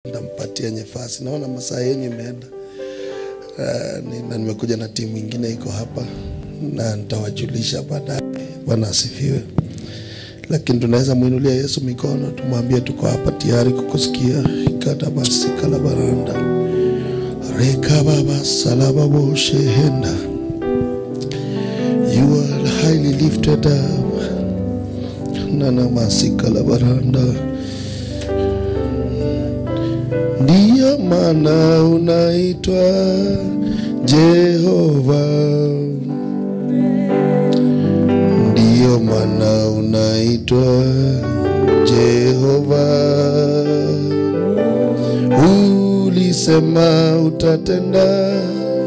ndampatia nyefasi. Naona masaa yenyu imeenda. Uh, ni, na nimekuja na timu ingine iko hapa na nitawajulisha baadaye. Bwana asifiwe. Lakini tunaweza mwinulia Yesu mikono, tumwambie tuko hapa tayari kukusikia. ikata basi kala baranda reka baba salaba boshehenda you are highly lifted up nana masikala baranda ndiyo maana unaitwa Jehova, ndiyo maana unaitwa Jehova. Ulisema utatenda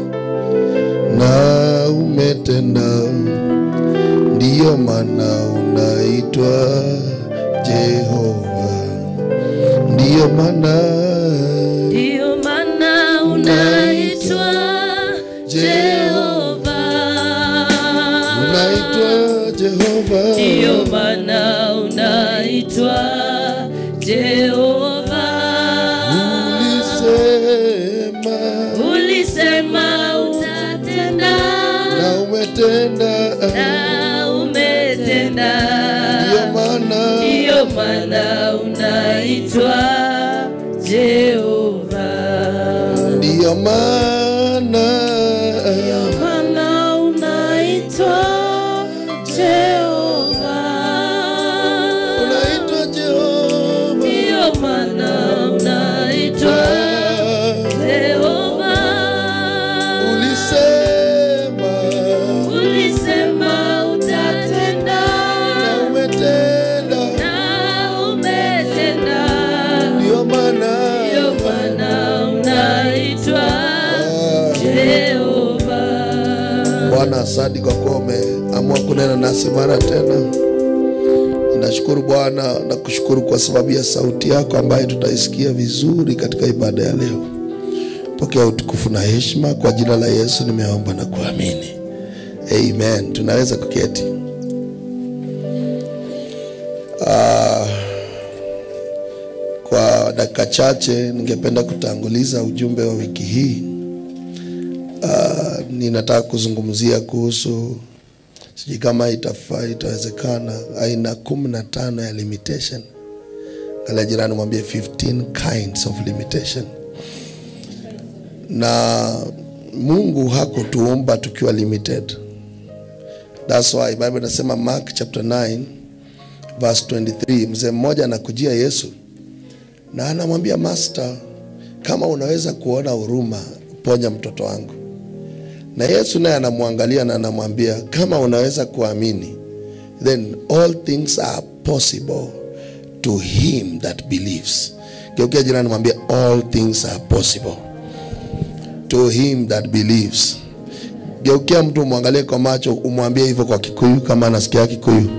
na umetenda, ndiyo maana unaitwa Jehova, ndiyo maana Ndiyo maana unaitwa Jehova. unaitwa Jehova. Ndiyo maana unaitwa Jehova. Ulisema Ulisema utatenda na umetenda, na umetenda. ndiyo maana Ndiyo maana unaitwa Jehova. ndiyo maana Maana unaitwa Jehova. unaitwa Jehova. Ndiyo maana unaitwa Jehova. Ulisema Ulisema utatenda na umetenda, na umetenda. ndiyo maana Ndiyo maana unaitwa Jehova. Bwana, asante kwa kuwa umeamua kunena nasi mara tena. Ninashukuru Bwana na kushukuru kwa sababu ya sauti yako ambayo tutaisikia vizuri katika ibada ya leo. Pokea utukufu na heshima kwa jina la Yesu nimeomba na kuamini, amen. Tunaweza kuketi. Ah, kwa dakika chache ningependa kutanguliza ujumbe wa wiki hii. Ah, ninataka kuzungumzia kuhusu sijui kama itafaa itawezekana aina kumi na tano ya limitation kala jirani mwambie 15 kinds of limitation na mungu hakutuumba tukiwa limited thats why bible inasema mark chapter 9 verse 23 mzee mmoja anakujia yesu na anamwambia master kama unaweza kuona huruma ponya mtoto wangu na yesu naye anamwangalia na anamwambia kama unaweza kuamini then all things are possible to him that believes geukia jirani mwambia all things are possible to him that believes geukia mtu umwangalie kwa macho umwambie hivyo kwa kikuyu kama anasikia kikuyu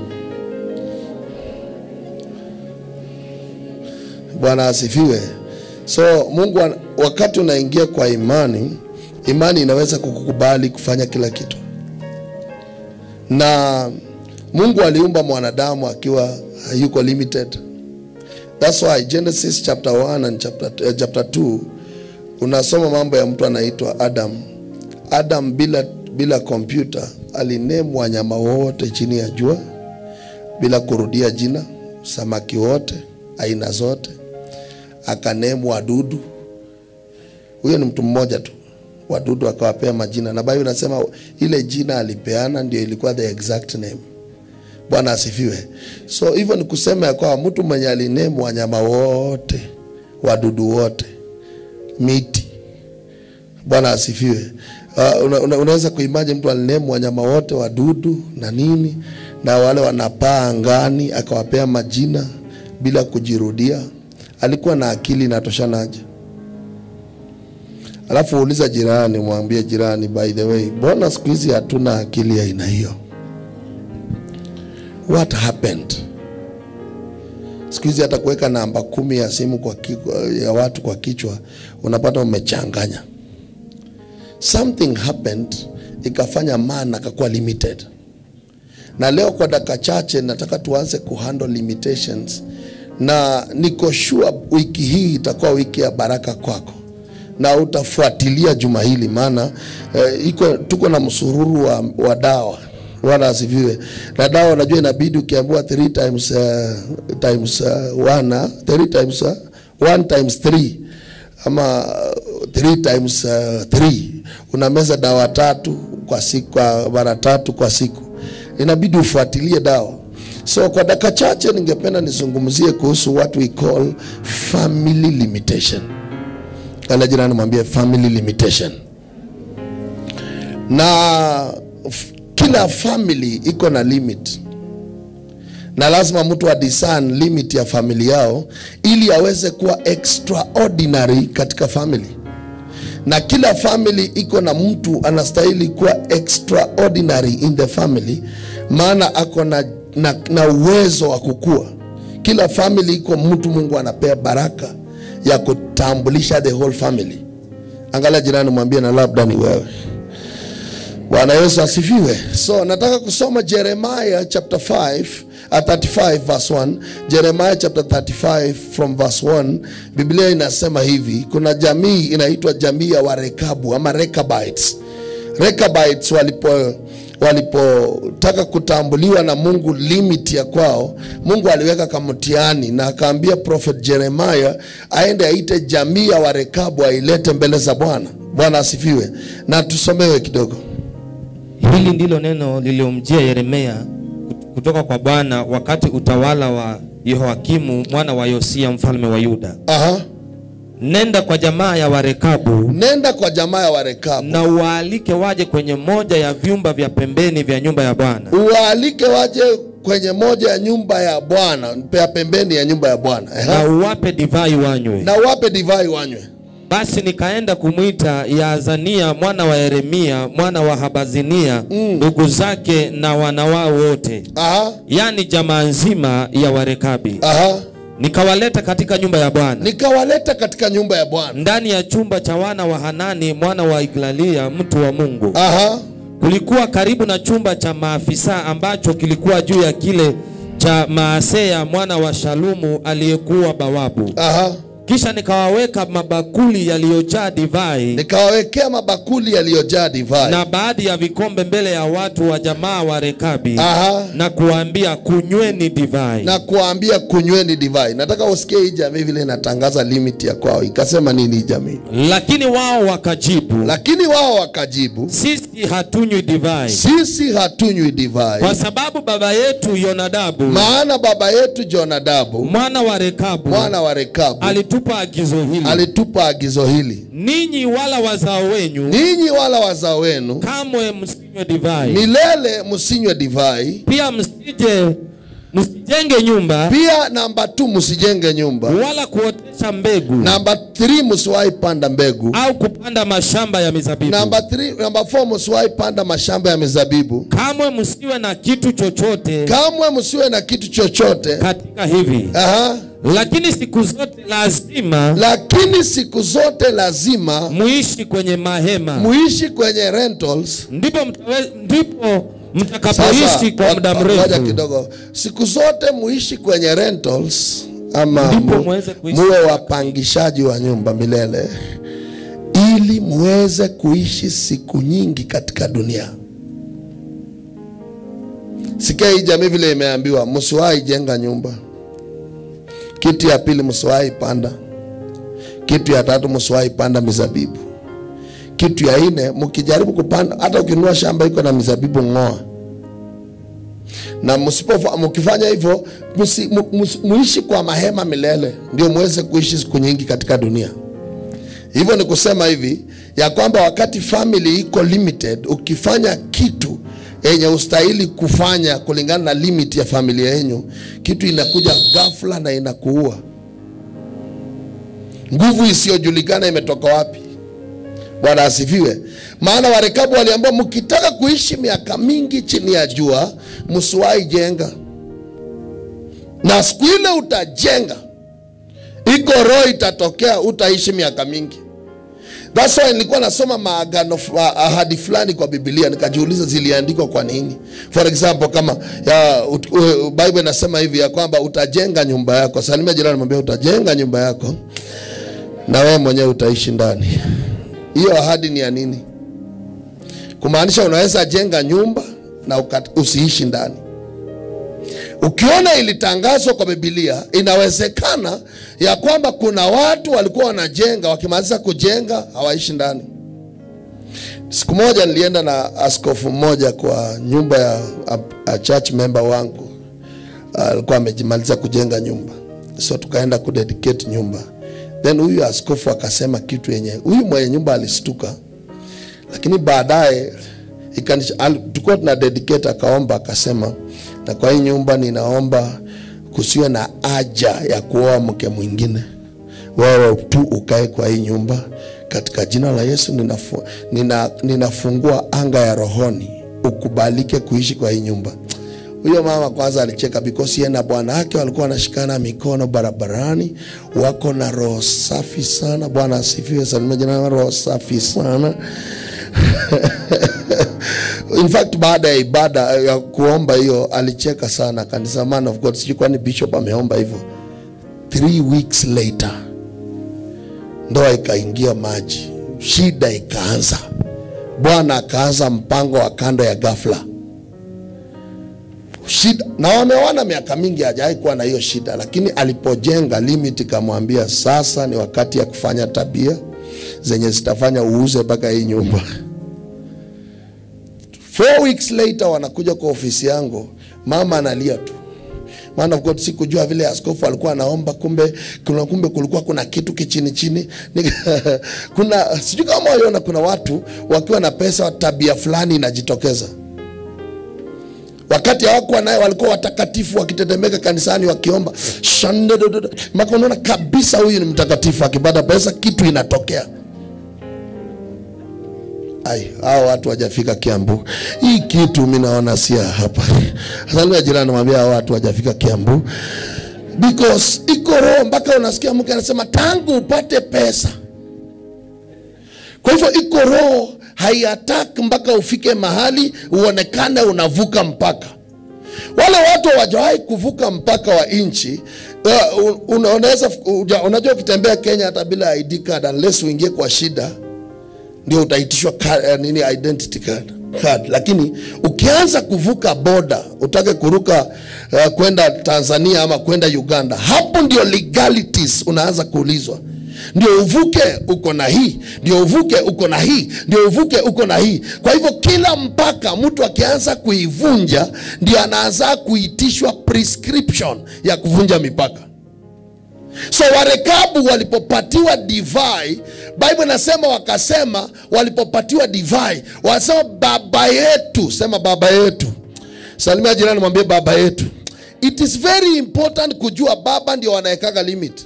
bwana asifiwe so mungu an- wakati unaingia kwa imani imani inaweza kukukubali kufanya kila kitu na mungu aliumba mwanadamu akiwa hayuko limited thats why genesis chapter 1 and chapter, uh, chapter 2 unasoma mambo ya mtu anaitwa adam adam bila bila kompyuta alinemu wanyama wote chini ya jua bila kurudia jina samaki wote aina zote akanemu wadudu huyo ni mtu mmoja tu wadudu akawapea majina na bible inasema ile jina alipeana ndio ilikuwa the exact name bwana asifiwe so hivyo ni kusema ya kwamba mtu mwenye alinemu wanyama wote wadudu wote miti bwana asifiwe uh, una, una, unaweza kuimaji mtu alinemu wanyama wote wadudu na nini na wale wanapaa angani akawapea majina bila kujirudia alikuwa na akili inatoshanaje alafu uuliza jirani mwambie jirani by the way mbona siku hizi hatuna akili ya aina hiyo what happened siku hizi hata kuweka namba kumi ya simu kwa ki, ya watu kwa kichwa unapata umechanganya something happened ikafanya man akakuwa limited na leo kwa dakika chache nataka tuanze kuhandle limitations na niko sure wiki hii itakuwa wiki ya baraka kwako na utafuatilia juma hili maana eh, iko tuko na msururu wa, wa dawa wala asifiwe na dawa unajua inabidi ukiambiwa three times uh, times uh, one, uh, three times uh, one times three ama uh, three times uh, three unameza dawa tatu kwa siku kwa mara tatu kwa siku inabidi ufuatilie dawa so kwa dakika chache ningependa nizungumzie kuhusu what we call family limitation kala jirani mwambie family limitation na f- kila family iko na limit na lazima mtu adiscern limit ya famili yao ili aweze kuwa extraordinary katika family na kila family iko na mtu anastahili kuwa extraordinary in the family maana ako na, na, na uwezo wa kukua kila family iko mtu mungu anapea baraka ya kutambulisha the whole family angalia jirani mwambie na labda ni wewe bwana yesu asifiwe so nataka kusoma jeremiah chapter 5 uh, 35 verse 1 jeremiah chapter 35 from verse 1 biblia inasema hivi kuna jamii inaitwa jamii ya warekabu ama rekabites rekabites walipo walipotaka kutambuliwa na mungu limit ya kwao mungu aliweka kamtiani na akaambia prophet jeremiah aende aite jamii ya warekabu ailete mbele za bwana bwana asifiwe na tusomewe kidogo Hili ndilo neno lililomjia Yeremia kutoka kwa Bwana wakati utawala wa Yehoakimu mwana wa Yosia mfalme wa Yuda. Aha. Nenda kwa jamaa ya Warekabu nenda kwa jamaa ya warekabu na uwaalike waje kwenye moja ya vyumba vya pembeni vya nyumba ya Bwana, uwaalike waje kwenye moja ya nyumba ya bwana ya pembeni ya nyumba ya bwana na Aha. uwape divai wanywe. na wape divai wanywe Basi nikaenda kumwita Yaazania mwana wa Yeremia mwana wa Habazinia ndugu zake na wanawao wote, Aha. yani jamaa nzima ya Warekabi, Aha. nikawaleta katika nyumba ya Bwana nikawaleta katika nyumba ya bwana ndani ya chumba cha wana wa Hanani mwana wa Iglalia mtu wa Mungu. Aha. Kulikuwa karibu na chumba cha maafisa ambacho kilikuwa juu ya kile cha Maaseya mwana wa Shalumu aliyekuwa bawabu. Aha. Kisha nikawaweka mabakuli yaliyojaa divai nikawawekea mabakuli yaliyojaa divai na baadhi ya vikombe mbele ya watu wa jamaa wa Rekabi Aha. na kuwaambia kunyweni divai. na kuambia kunyweni divai nataka usikie hii jamii vile inatangaza limit ya kwao ikasema nini hii jamii Lakini wao wakajibu, lakini wao wakajibu sisi hatunywi divai sisi hatunywi divai kwa sababu baba yetu Yonadabu maana baba yetu jonadabu mwana wa Rekabu mwana wa rekabu alitupa agizo hili, alitupa agizo hili ninyi wala wazao wenyu ninyi wala wazao wenu kamwe msinywe divai, milele msinywe divai pia msije msijenge nyumba pia namba t msijenge nyumba wala kuotesha mbegu namba 3 msiwahi panda mbegu au kupanda mashamba ya mizabibu. namba 3 namba 4 msiwahi panda mashamba ya mizabibu Kamwe msiwe na kitu chochote kamwe msiwe na kitu chochote katika hivi, Aha. lakini siku zote lazima lakini siku zote lazima muishi kwenye mahema, muishi kwenye rentals ndipo mtawe, ndipo mtakapoishi kwa muda ngoja mrefu. kidogo siku zote muishi kwenye rentals ama Ndipo mu- muweze kuishi muwe wapangishaji wa nyumba milele ili muweze kuishi siku nyingi katika dunia sikia hii jamii vile imeambiwa msiwahi jenga nyumba kitu ya pili msiwahi panda kitu ya tatu msiwahi panda mizabibu kitu ya nne mkijaribu kupanda hata ukinunua shamba iko na mizabibu ng'oa na msipofa mkifanya hivyo musi- mu- mus- muishi kwa mahema milele ndio muweze kuishi siku nyingi katika dunia hivyo ni kusema hivi ya kwamba wakati family iko limited ukifanya kitu yenye ustahili kufanya kulingana na limit ya familia yenyu kitu inakuja ghafla na inakuua nguvu isiyojulikana imetoka wapi bwana asifiwe maana warekabu waliambia mkitaka kuishi miaka mingi chini ya jua msiwahi jenga na siku ile utajenga iko roho itatokea utaishi miaka mingi That's why nilikuwa nasoma maagano ma- ahadi fulani kwa Biblia nikajiuliza ziliandikwa kwa nini. For example kama ya ut- u- Bible inasema hivi ya kwamba utajenga nyumba yako. Salimia jirani mwambie utajenga nyumba yako na wewe mwenyewe utaishi ndani. Hiyo ahadi ni ya nini? Kumaanisha unaweza jenga nyumba na ukat- usiishi ndani. Ukiona ilitangazwa kwa Biblia, inawezekana ya kwamba kuna watu walikuwa wanajenga, wakimaliza kujenga hawaishi ndani. Siku moja nilienda na askofu mmoja kwa nyumba ya a, a church member wangu, alikuwa amejimaliza kujenga nyumba, so tukaenda kudedicate nyumba. Then huyu askofu akasema kitu yenye huyu mwenye nyumba alistuka, lakini baadaye ikanisha- al- tulikuwa tuna dedicate, akaomba akasema, na kwa hii nyumba ninaomba kusiwe na haja ya kuoa mke mwingine, wewe tu ukae kwa hii nyumba. Katika jina la Yesu ninafu, nina, ninafungua anga ya rohoni, ukubalike kuishi kwa hii nyumba. Huyo mama kwanza alicheka because yeye na bwana wake walikuwa wanashikana mikono barabarani, wako na roho safi sana. Bwana asifiwe. Salimia jina, roho safi sana. In fact baada ya ibada ya kuomba hiyo alicheka sana, kanisa man of God, sijui kwani bishop ameomba hivyo. Three weeks later ndoa ikaingia maji, shida ikaanza. Bwana akaanza mpango wa kando ya ghafla shida na wameona miaka mingi hajawahi kuwa na hiyo shida, lakini alipojenga limit ikamwambia sasa ni wakati ya kufanya tabia zenye zitafanya uuze mpaka hii nyumba. Four weeks later wanakuja kwa ofisi yangu, mama analia tu. Man of God, sikujua vile askofu alikuwa anaomba, kumbe kuna kumbe kulikuwa kuna kitu kichini chini. Nika- kuna sijui kama waliona, kuna watu wakiwa na pesa, tabia fulani inajitokeza wakati hawakuwa naye walikuwa watakatifu wakitetemeka kanisani wakiomba Shandedododo. Mpaka unaona kabisa huyu ni mtakatifu akipata pesa kitu inatokea ai hao watu wajafika kiambu hii kitu mi naona sia hapa salia jirani mwambia hao watu wajafika kiambu because iko roho mpaka unasikia mke anasema tangu upate pesa kwa hivyo iko roho haiataki mpaka ufike mahali uonekane unavuka mpaka. Wale watu hawajawahi kuvuka mpaka wa nchi. Uh, una- unaweza uja- unajua, ukitembea Kenya hata bila ID card unless uingie kwa shida ndio utaitishwa card, uh, nini identity card, card. Lakini ukianza kuvuka boda utake kuruka uh, kwenda Tanzania ama kwenda Uganda, hapo ndio legalities unaanza kuulizwa ndio uvuke uko na hii, ndio uvuke uko na hii, ndio uvuke uko na hii. Kwa hivyo kila mpaka mtu akianza kuivunja, ndio anaanza kuitishwa prescription ya kuvunja mipaka. So Warekabu walipopatiwa divai, Bible inasema wakasema, walipopatiwa divai wanasema baba yetu, sema baba yetu. Salimia jirani, mwambie baba yetu. It is very important kujua baba ndio wanawekaga limit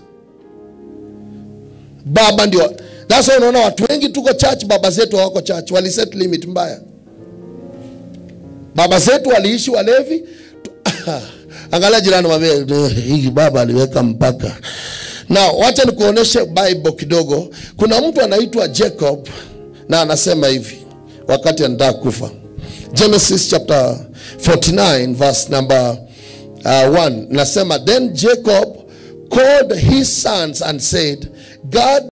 baba ndio that's why unaona watu wengi tuko church baba zetu hawako church waliset limit mbaya baba zetu waliishi walevi Tu- angalia jirani mwambie hii baba aliweka mpaka na wacha nikuoneshe bible kidogo kuna mtu anaitwa jacob na anasema hivi wakati anataka kufa genesis chapter 49 verse number uh, 1 nasema then jacob called his sons and said god